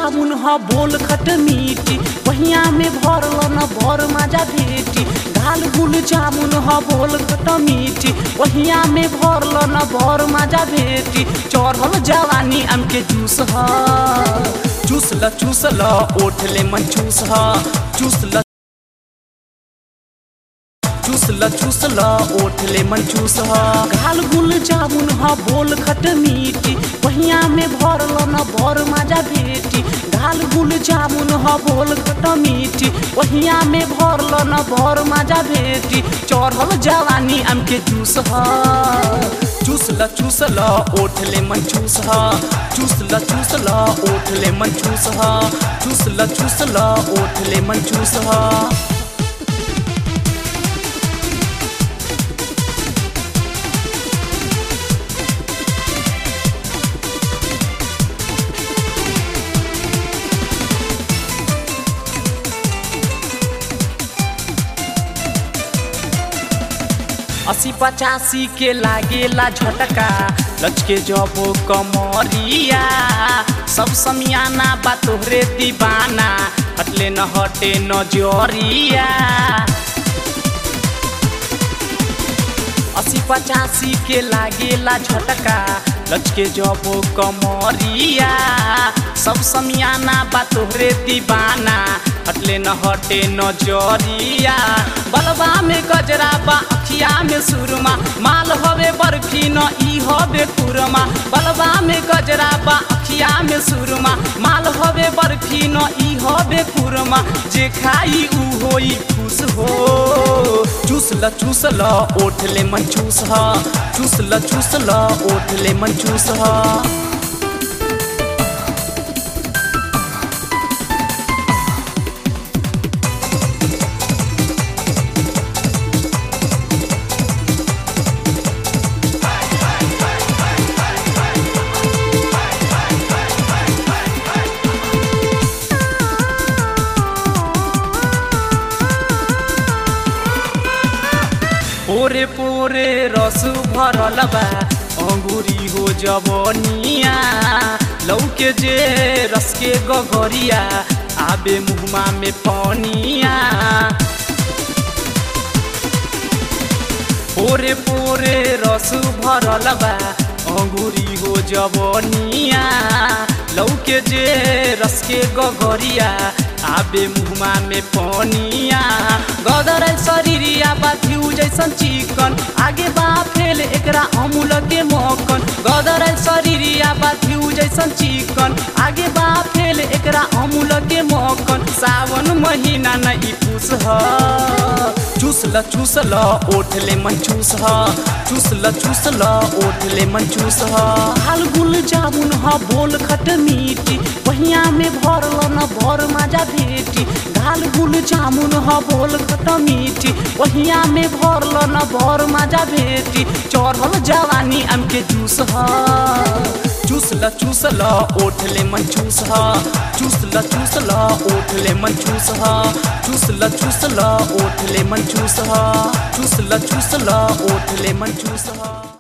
जामुन ह बोल खट मीठी बहिया में भरल न भर मजा भेटी गाल गुल जामुन ह बोल खट मीठी बहिया में भरल न भर मजा भेटी चढ़ल जवानी आम के जूस ह चूस ल चूस ल ओठ ले मन चूस ह चूस ल चूस ल चूस ल ओठ ले मन चूस ह गाल गुल जामुन ह बोल खट मीठी बहिया में भरल न भर मजा भेटी गाल गुल जामुन ह बोल खट मीठी बहिया में भरल न भर मजा भेटी चढ़ल जवानी आम के जूस ह चूस ल चूस ल ओठ ले मन चूस ह चूस ल चूस ल ओठ ले मन चूस ह चूस ल चूस ल ओठ ले मन चूस ह अस्सी पचासी के लागेला झटका लचके जबो कमरिया सब समियाना बा तोहरे दीवाना हटले न हटे नजरिया अस्सी पचासी के लागेला झटका लचके जबो कमरिया सब समियाना बा तोहरे दीवाना हटले न हटे नजरिया बलबा में गजरा बा अखिया में सुरमा माल हवे बर्फी न ई हवे कुरमा बलबा में गजरा बा अखिया में सुरमा माल हवे बर्फी न ई हवे कुरमा जे खाई ऊ होई खुश हो चूस ल चूस ल ओठ ले मन चूस ह चूस ल चूस ल ओठ ले मन चूस ह पोरे पोरे रस भरल बा अंगूरी हो जवनिया लौके जे रस के गगरिया आबे मुहमा में पनिया पोरे पोरे रस भरल बा अंगूरी हो जवनिया लौके जे रस के गगरिया आबे मुहमा में पनिया गदर शरीरिया बा घिउ जैसन चिकन आगे बा फेल एकरा अमूल के मकन गदर शरीरिया बा घिउ जैसन चिकन आगे बा फेल एकरा अमूल के मकन सावन महीना न ई पूस ह चूस ल चूस ल ओठ ले मन चूस ह चूस ल चूस ल ओठ ले मन चूस ह हाल गुल जामुन ह बोल खट मीठी बहिया में भरल न भर मजा भेटी गाल गुल जामुन ह बोल खट मीठी बहिया में भरल न भर मजा भेटी चढ़ल जवानी आम के जूस ह चूस ल चूस ल ओठ ले मन चूस ह चूस ल चूस ल ओठ ले मन चूस ह चूस ल चूस ल ओठ ले मन चूस ह चूस ल चूस ल ओठ ले मन चूस ह